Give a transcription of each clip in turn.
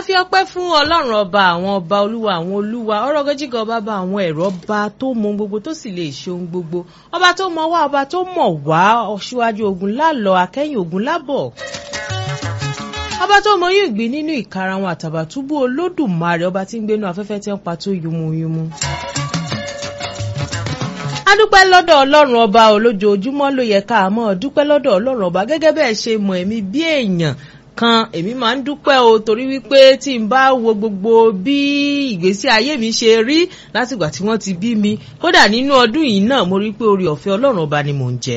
fi ọpẹ́ fún ọlọ́run ọba àwọn ọba olúwa àwọn olúwa ọ̀rọ̀ gọ́jígọ́ ọba bá àwọn ẹ̀rọ ọba tó mọ ohun gbogbo tó sì lè ṣe ohun gbogbo ọba tó mọ wá ọba tó mọ̀ wá síwájú ogun lálọ akẹ́yìn ogun lábọ̀ ọba tó mọ yóò gbé nínú ìkarahun àtàbàtúbú olódùmarè ọba tí ń gbénu afẹ́fẹ́ tí ń pa tó yumuyumu adúpẹ́ lọ́dọ̀ ọlọ́run ọba olójoojúmọ́ ló yẹ ká mọ́ dúpẹ́ lọ́dọ̀ ọlọ́run ọba gẹ́gẹ́ bẹ́ẹ̀ ṣe mọ̀ ẹ̀mí bí èèyàn kan èmi máa ń dúpẹ́ o torí wípé tí n bá wo gbogbo bí ìgbésí ayé mi ṣe rí látìgbà tí wọ́n ti bí mi kódà nínú ọdún yìí náà mo rí pé orí ọ̀fẹ́ ọlọ́run ọba ni mò ń jẹ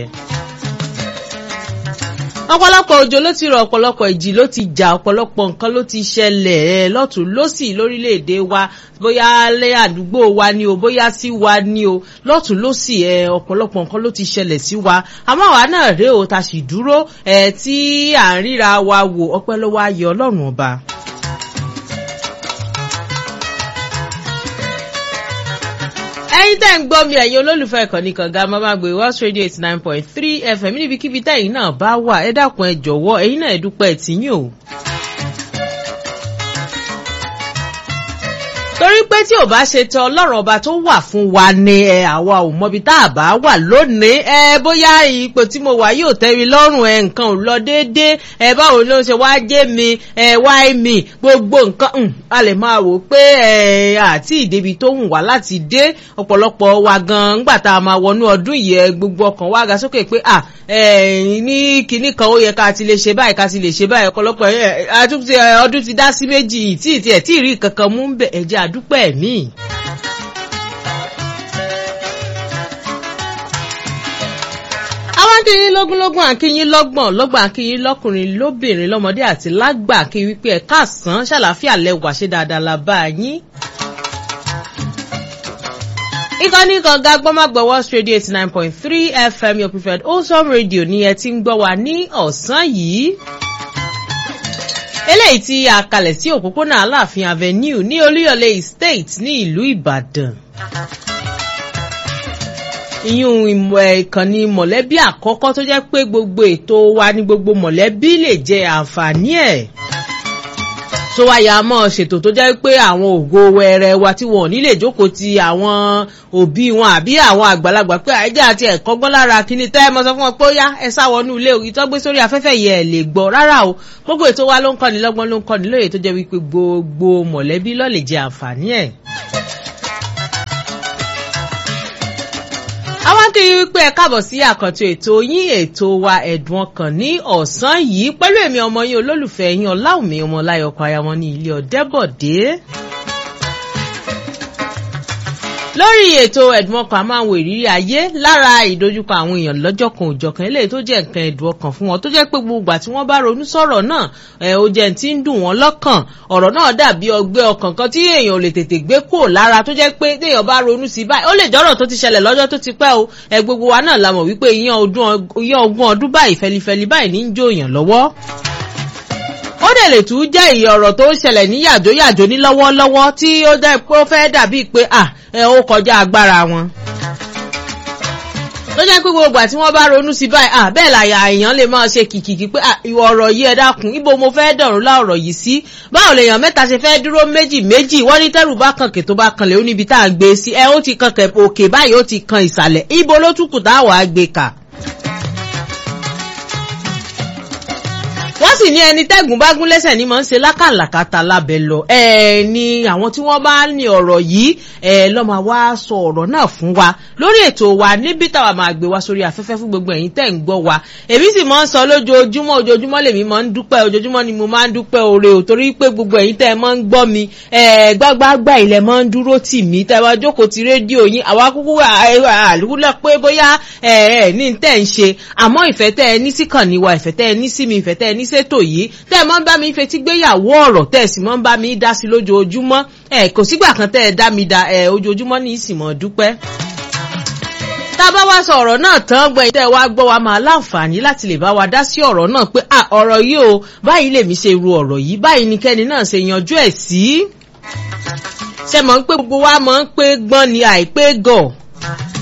ọ̀pọ̀lọpọ̀ òjò ló ti rọ̀ ọ̀pọ̀lọpọ̀ ìjì ló ti jà ọ̀pọ̀lọpọ̀ nǹkan ló ti ṣẹlẹ̀ ẹ̀ lọ́tún lọ́sì lórílẹ̀‐èdè wa bóyá lé àdúgbò wa ni o bóyá sí wa ni o lọ́tún lọ́sì ẹ̀ ọ̀pọ̀lọpọ̀ nǹkan ló ti ṣẹlẹ̀ sí wa àmọ́ àwa náà rèé o ta sì dúró ẹ̀ tí à ń ríra wa wò ọpẹ́ lọ́wọ́ ayé ọlọ́run ọba. ẹyin tẹ́ ń gbọ́ mi ẹ̀yin olólùfẹ́ ìkànnì kànga mamagbe West Radio eighty nine point three FM níbikíbi tẹ́yìn náà bá wà ẹ dákun ẹ jọ̀wọ́ ẹ̀yin náà ẹ dúpẹ́ tìyín o. torí pé tí ò bá ṣe tẹ ọlọ́run ọba tó wà fún wa ni ẹ àwa ò mọbi tá a bá wà lónìí ẹ bóyá ipò tí mo wà yóò tẹ́ mi lọ́rùn ẹ nǹkan ò lọ déédéé ẹ báwo ló ń ṣe wá jẹ́ mi ẹ wá mi gbogbo nǹkan a lè máa wò pé ẹ àti ìdébi tó hùn wá láti dé ọ̀pọ̀lọpọ̀ wa gan ńgbà tá a máa wọnú ọdún yìí ẹ gbogbo ọkàn wa ga sókè pé à ẹ ní kinní kan ó yẹ ká ti lè ṣe báyìí ká ti lè ṣe báyìí ọ̀pọ̀lọpọ̀ ọdún ti dá sí méjì tí ì tiẹ̀ tí ì rí kankan mú bẹ̀ ẹ̀jẹ̀ àdúpẹ́ mi. àwọn akínyín lógúnlógún akínyín lọ́gbọ̀n lọ́gbọ̀n akínyín lọ́kùnrin lóbìnrin lọ́mọdé àti lágbà akínyín wípé ẹ̀ káàsán ṣàlàáfíà lẹ́wà ṣe dáadáa la bá yín ìkànnì kànga gbọ́mọ̀gbọ́ West Radio eighty nine point three FM your preferred wholesome radio ni ẹ ti ń gbọ́ wa ní ọ̀sán yìí eléyìí tí a kalẹ̀ sí òpópónà aláàfin avenue ní olúyọ̀lé estate ní ìlú ìbàdàn ìyún ìmọ̀ ìkànnì mọ̀lẹ́bí àkọ́kọ́ tó jẹ́ pé gbogbo ètò wa ní gbogbo mọ̀lẹ́bí lè jẹ àǹfààní ẹ̀ tó wáyà mọ́ ṣètò tó jẹ́ pé àwọn ògo wẹrẹ wa tí wọn ò ní lè jókòó ti àwọn òbí wọn àbí àwọn àgbàlagbà pé àìjẹ́ àti ẹ̀kọ́ gbọ́n lára kíní tẹ́ ẹ mọ́ sọ fún wọn pé ó yá ẹ sáwọnú ilé òyìn tó gbé sórí afẹ́fẹ́ yẹ ẹ̀ lè gbọ́ rárá o gbogbo ètò wa ló ń kọ́ni lọ́gbọ́n ló ń kọ́ni lóye tó jẹ́ wípé gbogbo mọ̀lẹ́bí ló lè jẹ àǹfààní ẹ̀. àwọn kì í wípé ẹ káàbọ̀ sí àkàntó ètò yín ètò wa ẹ̀dùn ọkàn ní ọ̀sán yìí pẹ̀lú èmi ọmọ yín olólùfẹ́ yín ọláwùmí ọmọláyọkọ ayamọ ní ilé ọ̀dẹ́bọ̀dé lórí ètò ẹ̀dùn ọkàn a máa ń wo ìrírí ayé lára ìdojúkọ àwọn èèyàn lọ́jọ́ kan òjọ̀kan eléyìí tó jẹ́ nǹkan ẹ̀dùn ọkàn fún wọn tó jẹ́ pé gbogbo àti wọ́n bá ronú sọ̀rọ̀ náà ẹ̀ ó jẹ́ ti ń dùn wọ́n lọ́kàn ọ̀rọ̀ náà dàbí ọgbẹ́ ọkàn kan tí èèyàn ò lè tètè gbé kúrò lára tó jẹ́ pé téèyàn bá ronú sí báyìí ó lè jọ́rọ̀ tó ti ṣẹlẹ̀ lọ́jọ́ tó ti pẹ́ o ẹ̀ gbogbo wa náà la mọ̀ wípé ìyẹn ogún ọdún báyìí fẹlifẹli báyìí ní ń jó èèyàn lọ́wọ́ ó dẹ̀ lè tún jẹ́ ìyẹn ọ̀rọ̀ tó ń ṣẹlẹ̀ ní yàjóyàjó ní lọ́wọ́lọ́wọ́ tí ó jẹ́ pé ó fẹ́ dàbí pé à ẹ ó kọjá agbára wọn. ló jẹ́ pé gbogbo àti wọ́n bá ronú sí báyìí à bẹ́ẹ̀ làyà èèyàn lè máa ṣe kìkìkì pé ìwọ ọ̀rọ̀ yìí ẹ dákun ibo mo fẹ́ dọ̀rùn lá ọ̀rọ̀ yìí sí báwo lèèyàn mẹ́ta ṣe fẹ́ dúró méjì méjì wọ́n ní tẹ́rù bá kànkè tó bá kanlẹ̀ ó níbi tá à ń gbé sí ẹ ó ti kankẹ̀ òkè báyìí ó ti kan ìsàlẹ̀ ibo ló túkù táwọn á gbé kà. wọ́n sì ní ẹni tẹ́gùn bá gún lẹ́sẹ̀ ní mọ̀ ń ṣe lákàlàkàtà lábẹ́ lọ ẹ̀ ni àwọn tí wọ́n bá ní ọ̀rọ̀ yìí ẹ̀ lọ́mọ wa sọ ọ̀rọ̀ náà fún wa lórí ètò wa níbi táwa máa gbé wa sórí afẹ́fẹ́ fún gbogbo ẹ̀yin tẹ́ ń gbọ́ wa èmi sì máa ń sọ lójoojúmọ́ ojoojúmọ́ lèmi máa ń dúpẹ́ ojoojúmọ́ ni mo máa ń dúpẹ́ oore ò torí pé gbogbo ẹ̀yin tẹ́ máa ń gbọ́ mi ẹ̀ gbágbágbá ilẹ̀ máa ń dúró tì mí tẹ́ wá jókòó ti rédíò yín àwa kúkú àlùkùlẹ̀ pé bóyá ẹ̀ ẹ̀ ní tẹ́ ń ṣe àmọ́ ìfẹ́ tẹ́ ẹ ní síkànnì wa ìfẹ́ tẹ́ ẹ ní sí mi ìfẹ́ tẹ́ ẹ ní ṣètò yìí tẹ́ ẹ máa ń bá mi fetí gbéyàwó ọ̀rọ̀ tẹ́ ẹ sì máa ń bá mi dá sí lójoojúmọ́ ẹ kò sígbà kan tẹ́ ẹ dá mi dá ẹ ojoojúmọ́ ní ìsìnmọ̀ dúpẹ́. tá a bá wá sọ ọ̀rọ̀ náà tán gbẹ̀yìn tẹ́ ẹ wá gbọ́ wa máa láǹfààní láti lè bá wa dá sí ọ̀rọ̀ náà pé à ọ̀rọ̀ yìí o báyìí lèmi ṣe ru ọ̀rọ̀ yìí báyìí ni kẹ́ni náà ṣe yanjú ẹ̀ sí. ṣe mọ̀ ń pé gbogbo wa mọ̀ ń pé gbọ́n ni àìpé gọ̀